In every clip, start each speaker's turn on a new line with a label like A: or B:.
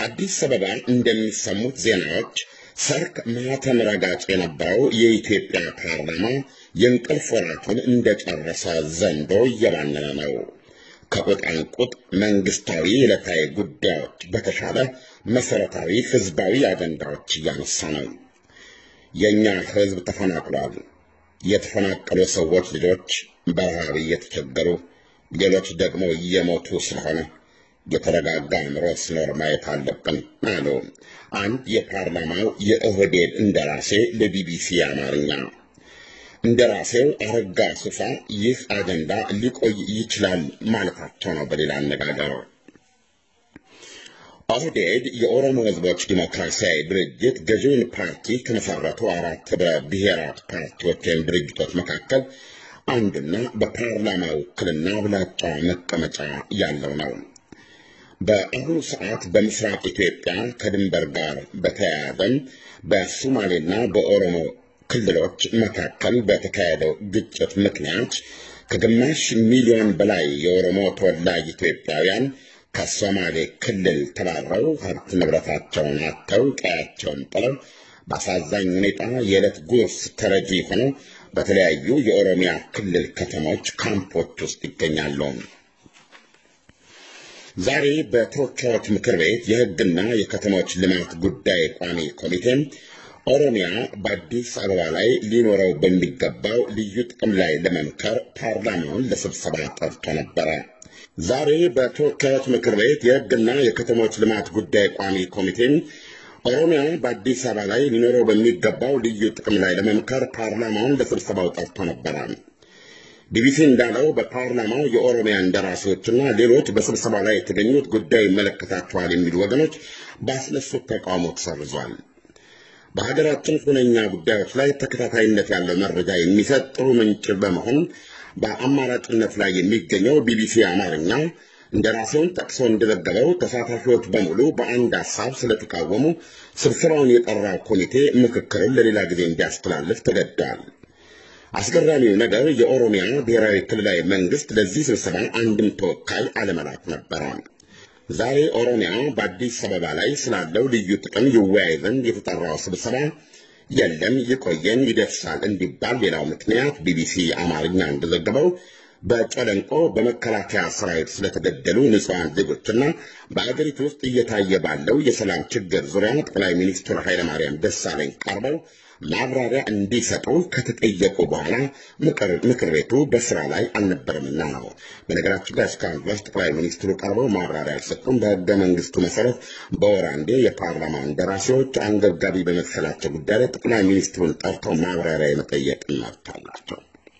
A: ከአዲስ አበባ እንደሚሰሙት ዜናዎች ሰርክ ማህተም ረጋጭ የነበረው የኢትዮጵያ ፓርላማ የእንቅልፍ ወራቱን እንደጨረሰ ዘንዶ እየባነነ ነው። ከቁጣንቁጥ መንግስታዊ ዕለታዊ ጉዳዮች በተሻለ መሰረታዊ ህዝባዊ አጀንዳዎች እያነሳ ነው። የእኛ ህዝብ ተፈናቅሏል። የተፈናቀሉ ሰዎች ልጆች በረሃብ እየተቸገሩ ሌሎች ደግሞ እየሞቱ ስለሆነ የተረጋጋ አእምሮ ሲኖር ማየት አለብን አሉ አንድ የፓርላማው የኦህዴድ እንደራሴ ለቢቢሲ አማርኛ። እንደራሴው አረጋ ሱፋ ይህ አጀንዳ ሊቆይ ይችላል ማለታቸው ነው። በሌላ አነጋገር ኦህዴድ የኦሮሞ ህዝቦች ዲሞክራሲያዊ ድርጅት ገዢውን ፓርቲ ከመሰረቱ አራት ህብረ ብሔራት ፓርቲዎች ወይም ድርጅቶች መካከል አንዱና በፓርላማ ውክልና ብላጫ መቀመጫ ያለው ነው። በአሁኑ ሰዓት በምስራቅ ኢትዮጵያ ከድንበር ጋር በተያያዘም በሶማሌና በኦሮሞ ክልሎች መካከል በተካሄደው ግጭት ምክንያት ከግማሽ ሚሊዮን በላይ የኦሮሞ ተወላጅ ኢትዮጵያውያን ከሶማሌ ክልል ተባረው ሀብት ንብረታቸውን አጥተው ቀያቸውን ጥለው በአሳዛኝ ሁኔታ የዕለት ጉርስ ተረጂ ሆነው በተለያዩ የኦሮሚያ ክልል ከተሞች ካምፖች ውስጥ ይገኛሉ። ዛሬ በተወካዮች ምክር ቤት የሕግና የከተሞች ልማት ጉዳይ ቋሚ ኮሚቴ ኦሮሚያ በአዲስ አበባ ላይ ሊኖረው በሚገባው ልዩ ጥቅም ላይ ለመምከር ፓርላማውን ለስብሰባ ጠርቶ ነበረ። ዛሬ በተወካዮች ምክር ቤት የሕግና የከተሞች ልማት ጉዳይ ቋሚ ኮሚቴ ኦሮሚያ በአዲስ አበባ ላይ ሊኖረው በሚገባው ልዩ ጥቅም ላይ ለመምከር ፓርላማውን ለስብሰባው ጠርቶ ነበረ። ቢቢሲ እንዳለው በፓርላማው የኦሮሚያ እንደራሴዎችና ሌሎች በስብሰባ ላይ የተገኙት ጉዳይ ይመለከታቸዋል የሚሉ ወገኖች ባስነሱት ተቃውሞ ተሰርዟል። በሀገራችን ሁነኛ ጉዳዮች ላይ ተከታታይነት ያለው መረጃ የሚሰጥ ጥሩ ምንጭ በመሆን በአማራጭነት ላይ የሚገኘው ቢቢሲ አማርኛ እንደራሴውን ጠቅሶ እንደዘገበው ተሳታፊዎች በሙሉ በአንድ ሀሳብ ስለተቃወሙ ስብሰባውን የጠራው ኮሚቴ ምክክርን ለሌላ ጊዜ እንዲያስተላልፍ ተገደዋል። አስገራሚው ነገር የኦሮሚያ ብሔራዊ ክልላዊ መንግስት ለዚህ ስብሰባ አንድም ተወካይ አለመላክ ነበረ። ዛሬ ኦሮሚያ በአዲስ አበባ ላይ ስላለው ልዩ ጥቅም ይወያይ ዘንድ የተጠራው ስብሰባ የለም ይቆየን ይደርሳል እንዲባል ሌላው ምክንያት ቢቢሲ አማርኛ እንደዘገበው በጨለንቆ በመከላከያ ሰራዊት ስለተገደሉ ንጹሐን ዜጎችና በአገሪቱ ውስጥ እየታየ ባለው የሰላም ችግር ዙሪያ ጠቅላይ ሚኒስትር ኃይለማርያም ደሳለኝ ቀርበው ማብራሪያ እንዲሰጡ ከተጠየቁ በኋላ ምክር ቤቱ በስራ ላይ አልነበረምና ነው። በነገራችን ላይ እስካሁን ድረስ ጠቅላይ ሚኒስትሩ ቀርበው ማብራሪያ አልሰጡም። በህገ መንግስቱ መሰረት በወር አንዴ የፓርላማ እንደራሴዎች አንገብጋቢ በመሰላቸው ጉዳይ ላይ ጠቅላይ ሚኒስትሩን ጠርተው ማብራሪያ የመጠየቅ መብት አላቸው።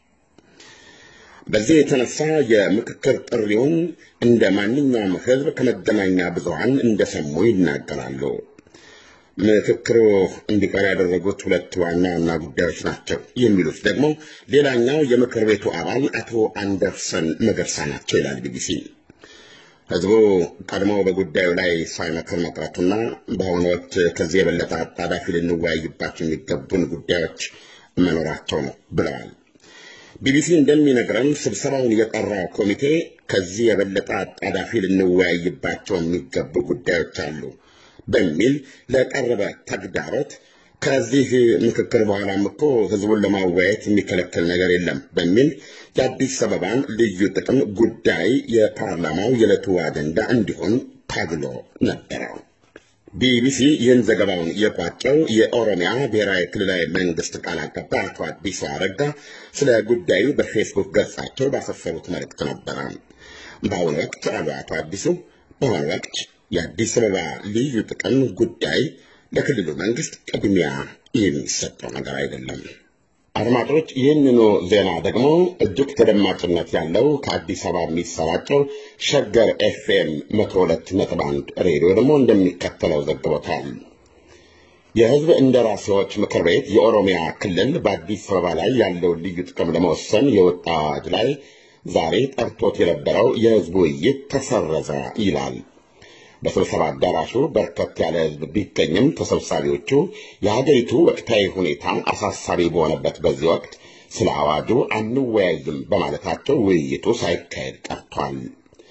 A: በዚህ የተነሳ የምክክር ጥሪውን እንደ ማንኛውም ህዝብ ከመገናኛ ብዙሃን እንደሰሙ ይናገራሉ። ምክክሩ እንዲቀር ያደረጉት ሁለት ዋና ዋና ጉዳዮች ናቸው የሚሉት ደግሞ ሌላኛው የምክር ቤቱ አባል አቶ አንደርሰን መገርሳ ናቸው ይላል ቢቢሲ። ህዝቡ ቀድሞ በጉዳዩ ላይ ሳይመክር መቅረቱና በአሁኑ ወቅት ከዚህ የበለጠ አጣዳፊ ልንወያይባቸው የሚገቡን ጉዳዮች መኖራቸው ነው ብለዋል። ቢቢሲ እንደሚነግረን ስብሰባውን የጠራው ኮሚቴ ከዚህ የበለጠ አጣዳፊ ልንወያይባቸው የሚገቡ ጉዳዮች አሉ በሚል ለቀረበ ተግዳሮት ከዚህ ምክክር በኋላም እኮ ህዝቡን ለማወያየት የሚከለከል ነገር የለም በሚል የአዲስ አበባን ልዩ ጥቅም ጉዳይ የፓርላማው የዕለቱ አጀንዳ እንዲሆን ታግሎ ነበረው። ቢቢሲ ይህን ዘገባውን የቋጨው የኦሮሚያ ብሔራዊ ክልላዊ መንግስት ቃል አቀባይ አቶ አዲሱ አረጋ ስለ ጉዳዩ በፌስቡክ ገጻቸው ባሰፈሩት መልእክት ነበረ። በአሁኑ ወቅት አሉ አቶ አዲሱ በአሁኑ ወቅት የአዲስ አበባ ልዩ ጥቅም ጉዳይ ለክልሉ መንግስት ቅድሚያ የሚሰጠው ነገር አይደለም። አድማጮች፣ ይህንኑ ዜና ደግሞ እጅግ ተደማጭነት ያለው ከአዲስ አበባ የሚሰራጨው ሸገር ኤፍኤም መቶ ሁለት ነጥብ አንድ ሬዲዮ ደግሞ እንደሚከተለው ዘግቦታል። የህዝብ እንደራሴዎች ምክር ቤት የኦሮሚያ ክልል በአዲስ አበባ ላይ ያለውን ልዩ ጥቅም ለመወሰን የወጣ አዋጅ ላይ ዛሬ ጠርቶት የነበረው የህዝብ ውይይት ተሰረዘ ይላል። በስብሰባ አዳራሹ በርከት ያለ ህዝብ ቢገኝም ተሰብሳቢዎቹ የሀገሪቱ ወቅታዊ ሁኔታ አሳሳቢ በሆነበት በዚህ ወቅት ስለ አዋጁ አንወያይም በማለታቸው ውይይቱ ሳይካሄድ ቀርቷል።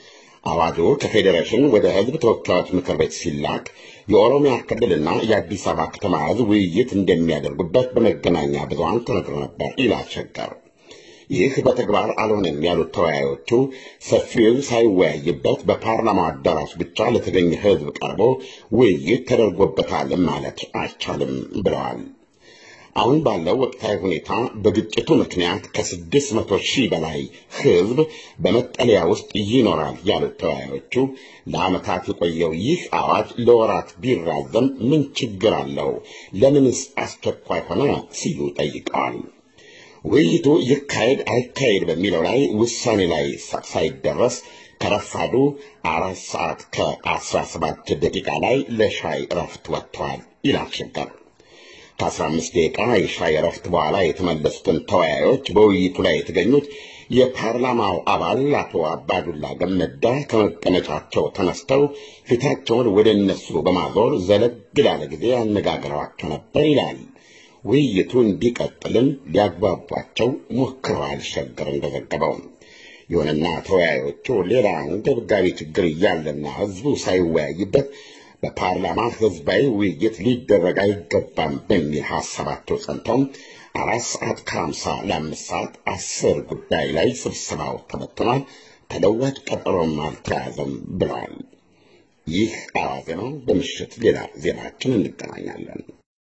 A: አዋጁ ከፌዴሬሽን ወደ ሕዝብ ተወካዮች ምክር ቤት ሲላክ የኦሮሚያ ክልልና የአዲስ አበባ ከተማ ሕዝብ ውይይት እንደሚያደርጉበት በመገናኛ ብዙኃን ተነግሮ ነበር ይላል ሸገር። ይህ በተግባር አልሆነም ያሉት ተወያዮቹ ሰፊው ሳይወያይበት በፓርላማው አዳራሽ ብቻ ለተገኘ ሕዝብ ቀርቦ ውይይት ተደርጎበታል ማለት አይቻልም ብለዋል። አሁን ባለው ወቅታዊ ሁኔታ በግጭቱ ምክንያት ከስድስት መቶ ሺህ በላይ ሕዝብ በመጠለያ ውስጥ ይኖራል ያሉት ተወያዮቹ ለዓመታት የቆየው ይህ አዋጅ ለወራት ቢራዘም ምን ችግር አለው? ለምንስ አስቸኳይ ሆነ? ሲሉ ጠይቀዋል። ውይይቱ ይካሄድ አይካሄድ በሚለው ላይ ውሳኔ ላይ ሳይደረስ ከረፋዱ አራት ሰዓት ከአስራ ሰባት ደቂቃ ላይ ለሻይ እረፍት ወጥተዋል ይላል ሸገር። ከአስራ አምስት ደቂቃ የሻይ እረፍት በኋላ የተመለሱትን ተወያዮች በውይይቱ ላይ የተገኙት የፓርላማው አባል አቶ አባዱላ ገመዳ ከመቀመጫቸው ተነስተው ፊታቸውን ወደ እነሱ በማዞር ዘለግ ላለ ጊዜ አነጋግረዋቸው ነበር ይላል። ውይይቱ እንዲቀጥልም ሊያግባቧቸው ሞክረዋል። ሸገር እንደዘገበው ይሁንና ተወያዮቹ ሌላ አንገብጋቢ ችግር እያለና ሕዝቡ ሳይወያይበት በፓርላማ ሕዝባዊ ውይይት ሊደረግ አይገባም በሚል ሀሳባቸው ጸንተው አራት ሰዓት ከሀምሳ ለአምስት ሰዓት አስር ጉዳይ ላይ ስብሰባው ተበትኗል፣ ተለዋጭ ቀጠሮም አልተያዘም ብለዋል። ይህ አዋዜ ነው። በምሽት ሌላ ዜናችን እንገናኛለን።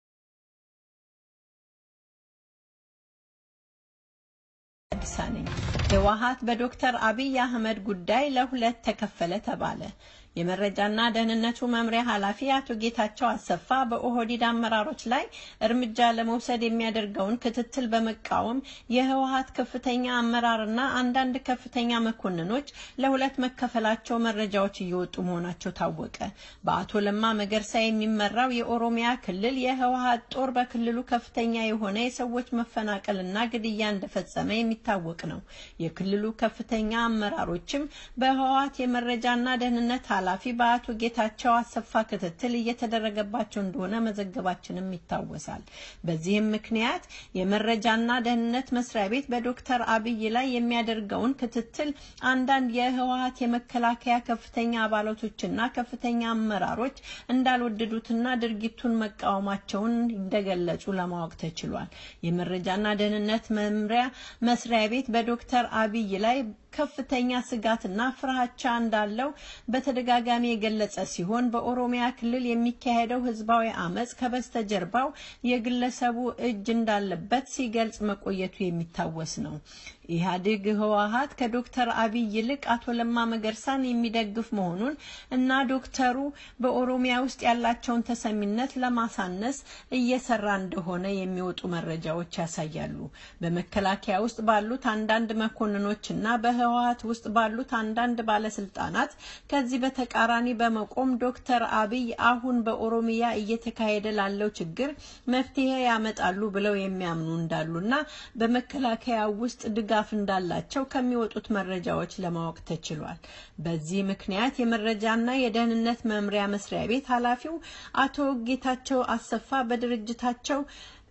B: አዲስ ነኝ። ህወሓት በዶክተር አብይ አህመድ ጉዳይ ለሁለት ተከፈለ ተባለ። የመረጃና ደህንነቱ መምሪያ ኃላፊ አቶ ጌታቸው አሰፋ በኦህዴድ አመራሮች ላይ እርምጃ ለመውሰድ የሚያደርገውን ክትትል በመቃወም የህወሓት ከፍተኛ አመራርና አንዳንድ ከፍተኛ መኮንኖች ለሁለት መከፈላቸው መረጃዎች እየወጡ መሆናቸው ታወቀ። በአቶ ለማ መገርሳ የሚመራው የኦሮሚያ ክልል የህወሓት ጦር በክልሉ ከፍተኛ የሆነ የሰዎች መፈናቀልና ግድያ እንደፈጸመ የሚታወቅ ነው። የክልሉ ከፍተኛ አመራሮችም በህወሓት የመረጃና ደህንነት ኃላፊ በአቶ ጌታቸው አሰፋ ክትትል እየተደረገባቸው እንደሆነ መዘገባችንም ይታወሳል። በዚህም ምክንያት የመረጃና ደህንነት መስሪያ ቤት በዶክተር አብይ ላይ የሚያደርገውን ክትትል አንዳንድ የህወሓት የመከላከያ ከፍተኛ አባላቶችና ከፍተኛ አመራሮች እንዳልወደዱትና ድርጊቱን መቃወማቸውን እንደገለጹ ለማወቅ ተችሏል። የመረጃና ደህንነት መምሪያ መስሪያ ቤት በዶክተር አብይ ላይ ከፍተኛ ስጋትና ፍርሃቻ እንዳለው በተደጋጋሚ የገለጸ ሲሆን በኦሮሚያ ክልል የሚካሄደው ህዝባዊ አመጽ ከበስተጀርባው የግለሰቡ እጅ እንዳለበት ሲገልጽ መቆየቱ የሚታወስ ነው። ኢህአዴግ ህወሓት ከዶክተር አብይ ይልቅ አቶ ለማ መገርሳን የሚደግፍ መሆኑን እና ዶክተሩ በኦሮሚያ ውስጥ ያላቸውን ተሰሚነት ለማሳነስ እየሰራ እንደሆነ የሚወጡ መረጃዎች ያሳያሉ። በመከላከያ ውስጥ ባሉት አንዳንድ መኮንኖች እና በህወሓት ውስጥ ባሉት አንዳንድ ባለስልጣናት ከዚህ በተቃራኒ በመቆም ዶክተር አብይ አሁን በኦሮሚያ እየተካሄደ ላለው ችግር መፍትሄ ያመጣሉ ብለው የሚያምኑ እንዳሉና በመከላከያ ውስጥ ድጋፍ እንዳላቸው ከሚወጡት መረጃዎች ለማወቅ ተችሏል። በዚህ ምክንያት የመረጃና የደህንነት መምሪያ መስሪያ ቤት ኃላፊው አቶ ጌታቸው አሰፋ በድርጅታቸው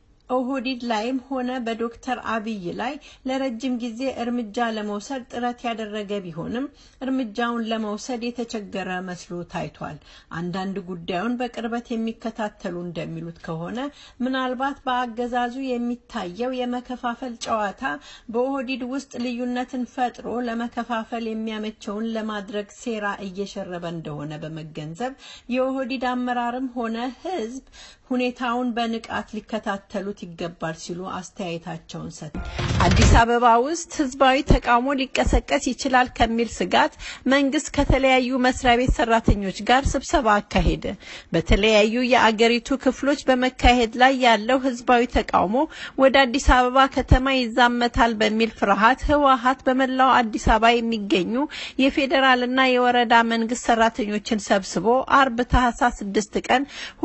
B: ኦህዴድ ላይም ሆነ በዶክተር አብይ ላይ ለረጅም ጊዜ እርምጃ ለመውሰድ ጥረት ያደረገ ቢሆንም እርምጃውን ለመውሰድ የተቸገረ መስሎ ታይቷል። አንዳንድ ጉዳዩን በቅርበት የሚከታተሉ እንደሚሉት ከሆነ ምናልባት በአገዛዙ የሚታየው የመከፋፈል ጨዋታ በኦህዴድ ውስጥ ልዩነትን ፈጥሮ ለመከፋፈል የሚያመቸውን ለማድረግ ሴራ እየሸረበ እንደሆነ በመገንዘብ የኦህዴድ አመራርም ሆነ ህዝብ ሁኔታውን በንቃት ሊከታተሉት ይገባል ሲሉ አስተያየታቸውን ሰጥ አዲስ አበባ ውስጥ ህዝባዊ ተቃውሞ ሊቀሰቀስ ይችላል ከሚል ስጋት መንግስት ከተለያዩ መስሪያ ቤት ሰራተኞች ጋር ስብሰባ አካሄደ። በተለያዩ የአገሪቱ ክፍሎች በመካሄድ ላይ ያለው ህዝባዊ ተቃውሞ ወደ አዲስ አበባ ከተማ ይዛመታል በሚል ፍርሃት ህወሓት በመላው አዲስ አበባ የሚገኙ የፌዴራልና የወረዳ መንግስት ሰራተኞችን ሰብስቦ አርብ ታህሳስ 6 ቀን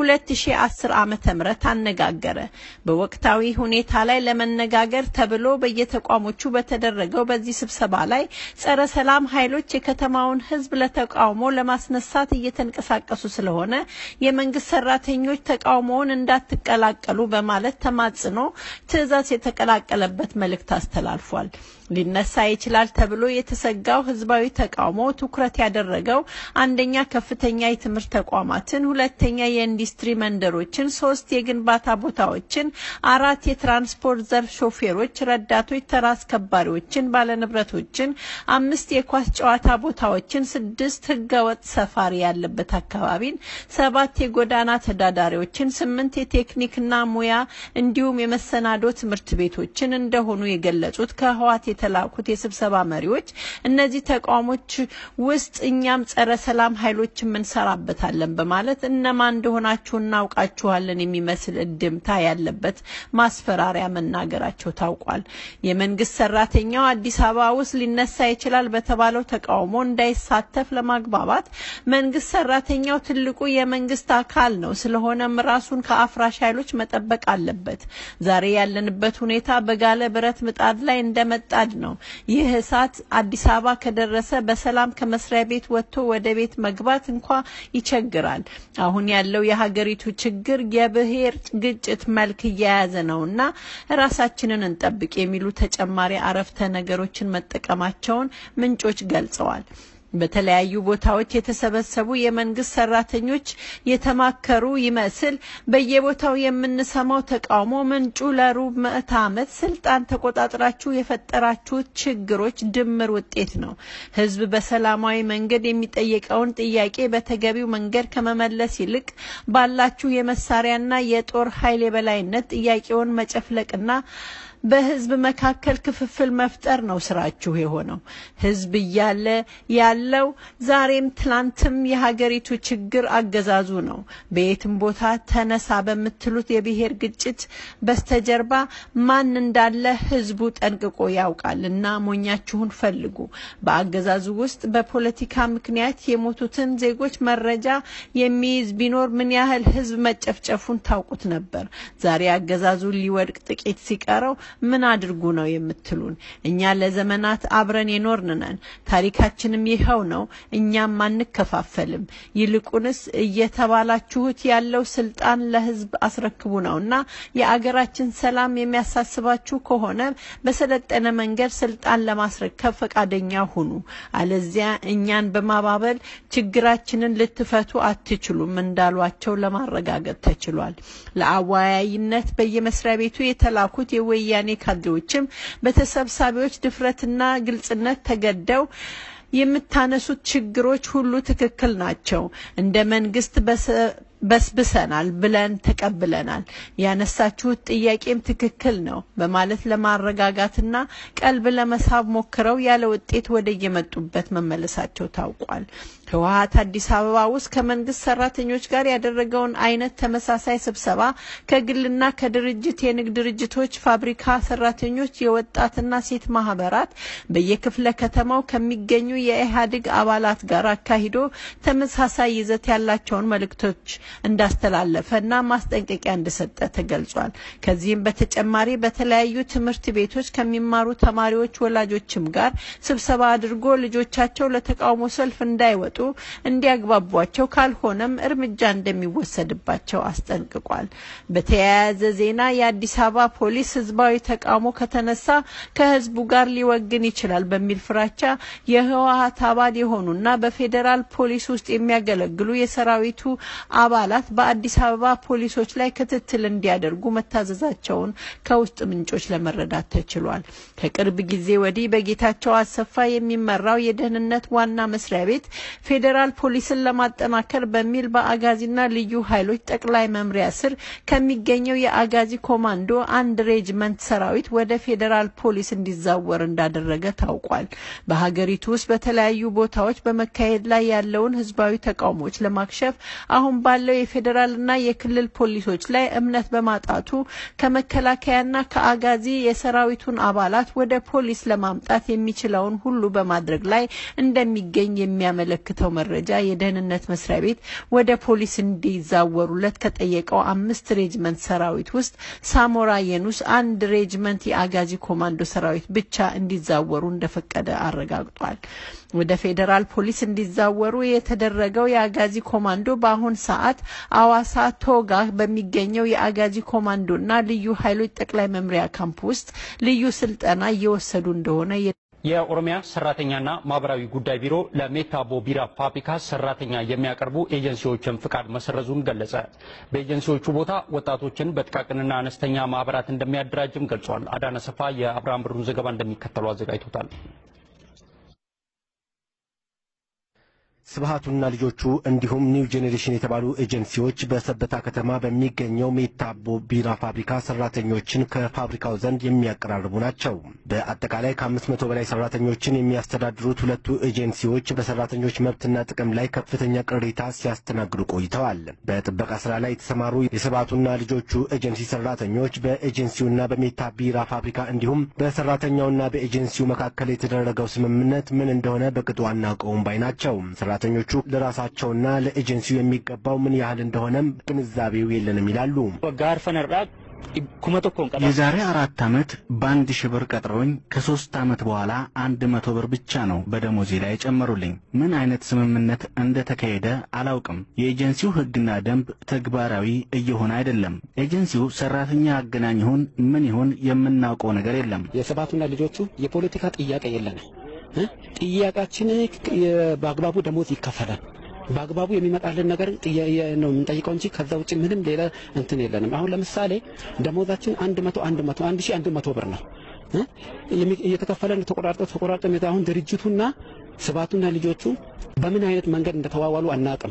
B: 2010 ዓመተ ምህረት አነጋገረ። በወቅታዊ ሁኔታ ላይ ለመነጋገር ተብሎ በየተቋሞቹ በተደረገው በዚህ ስብሰባ ላይ ጸረ ሰላም ኃይሎች የከተማውን ህዝብ ለተቃውሞ ለማስነሳት እየተንቀሳቀሱ ስለሆነ የመንግስት ሰራተኞች ተቃውሞውን እንዳትቀላቀሉ በማለት ተማጽኖ ትዕዛዝ የተቀላቀለበት መልእክት አስተላልፏል። ሊነሳ ይችላል ተብሎ የተሰጋው ህዝባዊ ተቃውሞ ትኩረት ያደረገው አንደኛ ከፍተኛ የትምህርት ተቋማትን፣ ሁለተኛ የኢንዱስትሪ መንደሮችን፣ ሶስት የግንባታ ቦታዎችን፣ አራት የትራንስፖርት ዘርፍ ሾፌሮች፣ ረዳቶች፣ ተራ አስከባሪዎችን፣ ባለንብረቶችን፣ አምስት የኳስ ጨዋታ ቦታዎችን፣ ስድስት ህገወጥ ሰፋሪ ያለበት አካባቢን፣ ሰባት የጎዳና ተዳዳሪዎችን፣ ስምንት የቴክኒክና ሙያ እንዲሁም የመሰናዶ ትምህርት ቤቶችን እንደሆኑ የገለጹት ከህዋት የተላኩት የስብሰባ መሪዎች እነዚህ ተቋሞች ውስጥ እኛም ጸረ ሰላም ኃይሎች እንሰራበታለን በማለት እነማን እንደሆናችሁ እናውቃችኋለን የሚመስል እድምታ ያለበት ማስፈራሪያ መናገራቸው ታውቋል። የመንግስት ሰራተኛው አዲስ አበባ ውስጥ ሊነሳ ይችላል በተባለው ተቃውሞ እንዳይሳተፍ ለማግባባት መንግስት ሰራተኛው ትልቁ የመንግስት አካል ነው፣ ስለሆነም ራሱን ከአፍራሽ ኃይሎች መጠበቅ አለበት። ዛሬ ያለንበት ሁኔታ በጋለ ብረት ምጣድ ላይ እንደመጣድ ነው። ይህ እሳት አዲስ አበባ ከደረሰ በሰላም ከመስሪያ ቤት ወጥቶ ወደ ቤት መግባት እንኳ ይቸግራል። አሁን ያለው የሀገሪቱ ችግር የብሔር ግጭት መልክ እየያዘ ነውና ራሳችንን እንጠብቅ የሚሉ ተጨማሪ አረፍተ ነገሮችን መጠቀማቸውን ምንጮች ገልጸዋል። በተለያዩ ቦታዎች የተሰበሰቡ የመንግስት ሰራተኞች የተማከሩ ይመስል በየቦታው የምንሰማው ተቃውሞ ምንጩ ለሩብ ምዕተ ዓመት ስልጣን ተቆጣጥራችሁ የፈጠራችሁት ችግሮች ድምር ውጤት ነው። ህዝብ በሰላማዊ መንገድ የሚጠየቀውን ጥያቄ በተገቢው መንገድ ከመመለስ ይልቅ ባላችሁ የመሳሪያና የጦር ኃይል የበላይነት ጥያቄውን መጨፍለቅና በህዝብ መካከል ክፍፍል መፍጠር ነው ስራችሁ የሆነው። ህዝብ እያለ ያለው ዛሬም ትላንትም የሀገሪቱ ችግር አገዛዙ ነው። በየትም ቦታ ተነሳ በምትሉት የብሔር ግጭት በስተጀርባ ማን እንዳለ ህዝቡ ጠንቅቆ ያውቃል እና ሞኛችሁን ፈልጉ። በአገዛዙ ውስጥ በፖለቲካ ምክንያት የሞቱትን ዜጎች መረጃ የሚይዝ ቢኖር ምን ያህል ህዝብ መጨፍጨፉን ታውቁት ነበር። ዛሬ አገዛዙ ሊወድቅ ጥቂት ሲቀረው ምን አድርጉ ነው የምትሉን? እኛ ለዘመናት አብረን የኖርን ነን። ታሪካችንም ይኸው ነው። እኛም አንከፋፈልም። ይልቁንስ እየተባላችሁት ያለው ስልጣን ለህዝብ አስረክቡ ነው እና የአገራችን ሰላም የሚያሳስባችሁ ከሆነ በሰለጠነ መንገድ ስልጣን ለማስረከብ ፈቃደኛ ሁኑ። አለዚያ እኛን በማባበል ችግራችንን ልትፈቱ አትችሉም እንዳሏቸው ለማረጋገጥ ተችሏል። ለአወያይነት በየመስሪያ ቤቱ የተላኩት የወያኔ ካድሬዎችም በተሰብሳቢዎች ድፍረትና ግልጽነት ተገደው የምታነሱት ችግሮች ሁሉ ትክክል ናቸው፣ እንደ መንግስት በስብሰናል ብለን ተቀብለናል፣ ያነሳችሁት ጥያቄም ትክክል ነው በማለት ለማረጋጋትና ቀልብ ለመሳብ ሞክረው ያለ ውጤት ወደ የመጡበት መመለሳቸው ታውቋል። ህወሀት አዲስ አበባ ውስጥ ከመንግስት ሰራተኞች ጋር ያደረገውን አይነት ተመሳሳይ ስብሰባ ከግልና ከድርጅት የንግድ ድርጅቶች፣ ፋብሪካ ሰራተኞች፣ የወጣትና ሴት ማህበራት በየክፍለ ከተማው ከሚገኙ የኢህአዴግ አባላት ጋር አካሂዶ ተመሳሳይ ይዘት ያላቸውን መልእክቶች እንዳስተላለፈና ማስጠንቀቂያ እንደሰጠ ተገልጿል። ከዚህም በተጨማሪ በተለያዩ ትምህርት ቤቶች ከሚማሩ ተማሪዎች ወላጆችም ጋር ስብሰባ አድርጎ ልጆቻቸው ለተቃውሞ ሰልፍ እንዳይወጡ እንዲያግባቧቸው ካልሆነም እርምጃ እንደሚወሰድባቸው አስጠንቅቋል። በተያያዘ ዜና የአዲስ አበባ ፖሊስ ህዝባዊ ተቃውሞ ከተነሳ ከህዝቡ ጋር ሊወግን ይችላል በሚል ፍራቻ የህወሀት አባል የሆኑና በፌዴራል ፖሊስ ውስጥ የሚያገለግሉ የሰራዊቱ አባላት በአዲስ አበባ ፖሊሶች ላይ ክትትል እንዲያደርጉ መታዘዛቸውን ከውስጥ ምንጮች ለመረዳት ተችሏል። ከቅርብ ጊዜ ወዲህ በጌታቸው አሰፋ የሚመራው የደህንነት ዋና መስሪያ ቤት ፌዴራል ፖሊስን ለማጠናከር በሚል በአጋዚና ልዩ ኃይሎች ጠቅላይ መምሪያ ስር ከሚገኘው የአጋዚ ኮማንዶ አንድ ሬጅመንት ሰራዊት ወደ ፌዴራል ፖሊስ እንዲዛወር እንዳደረገ ታውቋል። በሀገሪቱ ውስጥ በተለያዩ ቦታዎች በመካሄድ ላይ ያለውን ህዝባዊ ተቃውሞዎች ለማክሸፍ አሁን ባለው የፌዴራልና የክልል ፖሊሶች ላይ እምነት በማጣቱ ከመከላከያና ከአጋዚ የሰራዊቱን አባላት ወደ ፖሊስ ለማምጣት የሚችለውን ሁሉ በማድረግ ላይ እንደሚገኝ የሚያመለክት በሚያመለክተው መረጃ የደህንነት መስሪያ ቤት ወደ ፖሊስ እንዲዛወሩለት ከጠየቀው አምስት ሬጅመንት ሰራዊት ውስጥ ሳሞራ የኑስ አንድ ሬጅመንት የአጋዚ ኮማንዶ ሰራዊት ብቻ እንዲዛወሩ እንደፈቀደ አረጋግጧል። ወደ ፌዴራል ፖሊስ እንዲዛወሩ የተደረገው የአጋዚ ኮማንዶ በአሁን ሰዓት አዋሳ ቶጋ በሚገኘው የአጋዚ ኮማንዶና ልዩ ኃይሎች ጠቅላይ መምሪያ ካምፕ ውስጥ ልዩ ስልጠና እየወሰዱ እንደሆነ
C: የኦሮሚያ ሰራተኛና ማህበራዊ ጉዳይ ቢሮ ለሜታቦ ቢራ ፋብሪካ ሰራተኛ የሚያቀርቡ ኤጀንሲዎችን ፍቃድ መሰረዙን ገለጸ። በኤጀንሲዎቹ ቦታ ወጣቶችን በጥቃቅንና አነስተኛ ማህበራት እንደሚያደራጅም ገልጿል። አዳነ ሰፋ የአብርሃም ብሩን ዘገባ እንደሚከተለው አዘጋጅቶታል።
D: ስብሃቱና ልጆቹ እንዲሁም ኒው ጄኔሬሽን የተባሉ ኤጀንሲዎች በሰበታ ከተማ በሚገኘው ሜታቦ ቢራ ፋብሪካ ሰራተኞችን ከፋብሪካው ዘንድ የሚያቀራርቡ ናቸው። በአጠቃላይ ከአምስት መቶ በላይ ሰራተኞችን የሚያስተዳድሩት ሁለቱ ኤጀንሲዎች በሰራተኞች መብትና ጥቅም ላይ ከፍተኛ ቅሬታ ሲያስተናግዱ ቆይተዋል። በጥበቃ ስራ ላይ የተሰማሩ የስብሃቱና ልጆቹ ኤጀንሲ ሰራተኞች በኤጀንሲውና በሜታ ቢራ ፋብሪካ እንዲሁም በሰራተኛውና በኤጀንሲው መካከል የተደረገው ስምምነት ምን እንደሆነ በቅጡ አናውቀውም ባይ ናቸው። ሰራተኞቹ ለራሳቸውና ለኤጀንሲው የሚገባው ምን ያህል እንደሆነም ግንዛቤው የለንም ይላሉ።
E: የዛሬ አራት ዓመት በአንድ ሺህ ብር ቀጥረውኝ ከሶስት ዓመት በኋላ አንድ መቶ ብር ብቻ ነው በደሞዜ ላይ የጨመሩልኝ። ምን አይነት ስምምነት እንደተካሄደ አላውቅም። የኤጀንሲው ሕግና ደንብ ተግባራዊ እየሆነ አይደለም። ኤጀንሲው ሰራተኛ አገናኝ ይሁን ምን ይሁን የምናውቀው ነገር የለም።
F: የሰባቱና ልጆቹ የፖለቲካ ጥያቄ የለንም። ጥያቄያችን በአግባቡ ደሞዝ ይከፈላል። በአግባቡ የሚመጣልን ነገር ነው የምንጠይቀው እንጂ ከዛ ውጭ ምንም ሌላ እንትን የለንም። አሁን ለምሳሌ ደሞዛችን አንድ መቶ አንድ መቶ አንድ ሺህ አንድ መቶ ብር ነው እየተከፈለን ተቆራርጦ ተቆራርጦ አሁን ድርጅቱና ስብሃቱና ልጆቹ በምን አይነት መንገድ እንደተዋዋሉ አናውቅም።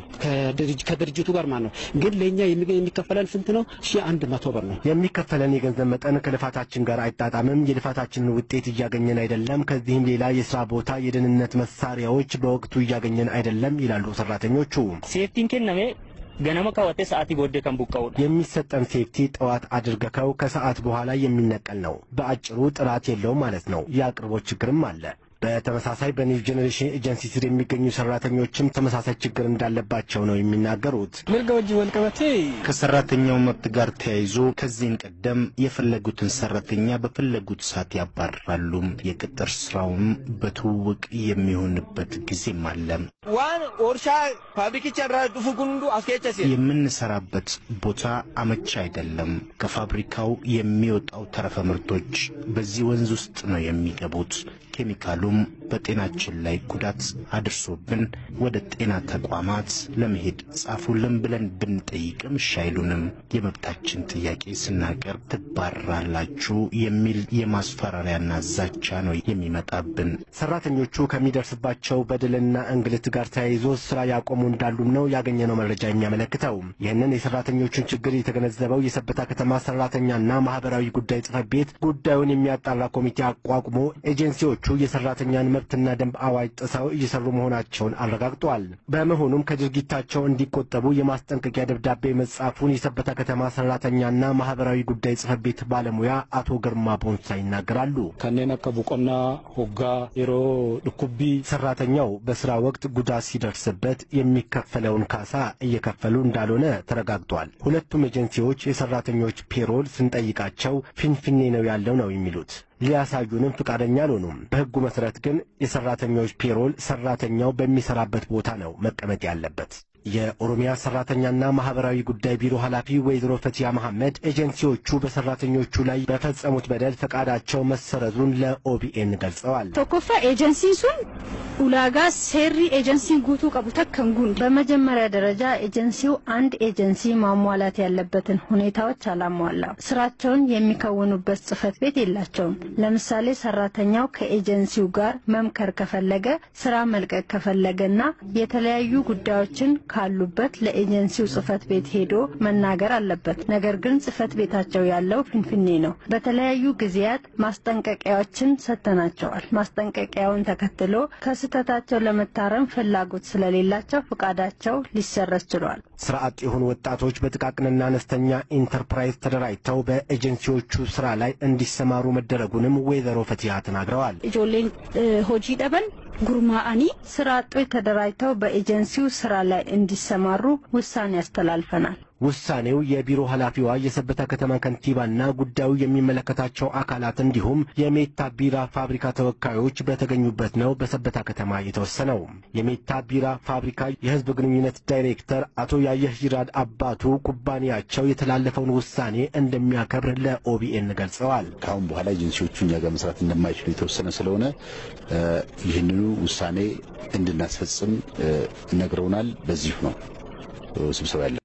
F: ከድርጅቱ ጋር ማለት ነው። ግን ለእኛ የሚከፈለን ስንት ነው? ሺህ አንድ መቶ ብር ነው
D: የሚከፈለን የገንዘብ መጠን ከልፋታችን ጋር አይጣጣምም። የልፋታችንን ውጤት እያገኘን አይደለም። ከዚህም ሌላ የስራ ቦታ የደህንነት መሳሪያዎች በወቅቱ እያገኘን አይደለም ይላሉ ሰራተኞቹ።
G: ሴፍቲን ከነሜ ገነመ ካወቴ ሰዓት ቦዴ ከን ቡቀው
D: የሚሰጠን ሴፍቲ ጠዋት አድርገከው ከሰዓት በኋላ የሚነቀል ነው። በአጭሩ ጥራት የለውም ማለት ነው። የአቅርቦት ችግርም አለ። በተመሳሳይ በኒው ጄኔሬሽን ኤጀንሲ ስር የሚገኙ ሰራተኞችም ተመሳሳይ ችግር እንዳለባቸው ነው የሚናገሩት።
F: ምርጋ ወጅ ወልቀበቴ
E: ከሰራተኛው መብት ጋር ተያይዞ ከዚህም ቀደም የፈለጉትን ሰራተኛ በፈለጉት ሰዓት ያባርራሉ። የቅጥር ስራውም በትውውቅ የሚሆንበት ጊዜም አለ።
G: ዋን ኦርሻ ፋብሪኪቻ ራ ዱፉ ጉንዱ አስኬቸሲ
E: የምንሰራበት ቦታ አመቺ አይደለም። ከፋብሪካው የሚወጣው ተረፈ ምርቶች በዚህ ወንዝ ውስጥ ነው የሚገቡት። ኬሚካሉም በጤናችን ላይ ጉዳት አድርሶብን ወደ ጤና ተቋማት ለመሄድ ጻፉልን ብለን ብንጠይቅም እሺ አይሉንም። የመብታችን ጥያቄ ስናቀርብ ትባረራላችሁ የሚል የማስፈራሪያና ዛቻ ነው የሚመጣብን።
D: ሰራተኞቹ ከሚደርስባቸው በደልና እንግልት ጋር ተያይዞ ስራ ያቆሙ እንዳሉም ነው ያገኘነው መረጃ የሚያመለክተው። ይህንን የሰራተኞቹን ችግር የተገነዘበው የሰበታ ከተማ ሰራተኛና ማህበራዊ ጉዳይ ጽሕፈት ቤት ጉዳዩን የሚያጣራ ኮሚቴ አቋቁሞ ኤጀንሲዎቹ የሰራተኛን መብትና ደንብ አዋጅ ጥሰው እየሰሩ መሆናቸውን አረጋግጧል። በመሆኑም ከድርጊታቸው እንዲቆጠቡ የማስጠንቀቂያ ደብዳቤ መጻፉን የሰበታ ከተማ ሰራተኛና ማህበራዊ ጉዳይ ጽሕፈት ቤት ባለሙያ አቶ ግርማ ቦንሳ ይናገራሉ።
F: ከኔን አከ ቡቆና ሆጋ የሮ ድኩቢ
D: ሰራተኛው በስራ ወቅት ጉዳት ሲደርስበት የሚከፈለውን ካሳ እየከፈሉ እንዳልሆነ ተረጋግጧል። ሁለቱም ኤጀንሲዎች የሰራተኞች ፔሮል ስንጠይቃቸው ፊንፊኔ ነው ያለው ነው የሚሉት ሊያሳዩንም ፍቃደኛ አልሆኑም። በሕጉ መሰረት ግን የሰራተኞች ፔሮል ሰራተኛው በሚሰራበት ቦታ ነው መቀመጥ ያለበት። የኦሮሚያ ሰራተኛና ማህበራዊ ጉዳይ ቢሮ ኃላፊ ወይዘሮ ፈቲያ መሐመድ ኤጀንሲዎቹ በሰራተኞቹ ላይ በፈጸሙት በደል ፈቃዳቸው መሰረዙን ለኦቢኤን ገልጸዋል።
H: ቶኮፋ ኤጀንሲን ሱን ኡላጋ ሴሪ ኤጀንሲን ጉቱ ቀቡ ተከን ጉንድ በመጀመሪያ ደረጃ ኤጀንሲው አንድ ኤጀንሲ ማሟላት ያለበትን ሁኔታዎች አላሟላም። ስራቸውን የሚከውኑበት ጽህፈት ቤት የላቸውም። ለምሳሌ ሰራተኛው ከኤጀንሲው ጋር መምከር ከፈለገ፣ ስራ መልቀቅ ከፈለገና የተለያዩ ጉዳዮችን ካሉበት ለኤጀንሲው ጽህፈት ቤት ሄዶ መናገር አለበት። ነገር ግን ጽህፈት ቤታቸው ያለው ፊንፊኔ ነው። በተለያዩ ጊዜያት ማስጠንቀቂያዎችን ሰጥተናቸዋል። ማስጠንቀቂያውን ተከትሎ ከስህተታቸው ለመታረም ፍላጎት ስለሌላቸው ፍቃዳቸው ሊሰረዝ ችሏል።
D: ስራ አጥ የሆኑ ወጣቶች በጥቃቅንና አነስተኛ ኢንተርፕራይዝ ተደራጅተው በኤጀንሲዎቹ ስራ ላይ እንዲሰማሩ መደረጉንም ወይዘሮ ፈቲያ ተናግረዋል።
H: ijoolleen hojii dhaban ጉርማአኒ ስራ አጦች ተደራጅተው በኤጀንሲው ስራ ላይ እንዲሰማሩ ውሳኔ ያስተላልፈናል።
D: ውሳኔው የቢሮ ኃላፊዋ የሰበታ ከተማ ከንቲባና ጉዳዩ የሚመለከታቸው አካላት እንዲሁም የሜታ ቢራ ፋብሪካ ተወካዮች በተገኙበት ነው በሰበታ ከተማ የተወሰነው። የሜታ ቢራ ፋብሪካ የሕዝብ ግንኙነት ዳይሬክተር አቶ ያየህ ጅራድ አባቱ ኩባንያቸው የተላለፈውን ውሳኔ እንደሚያከብር ለኦቢኤን ገልጸዋል።
I: ከአሁን በኋላ ኤጀንሲዎቹ እኛ ጋር መስራት እንደማይችሉ የተወሰነ ስለሆነ ይህንኑ ውሳኔ እንድናስፈጽም ነግረውናል። በዚሁ ነው ስብሰባ ያለ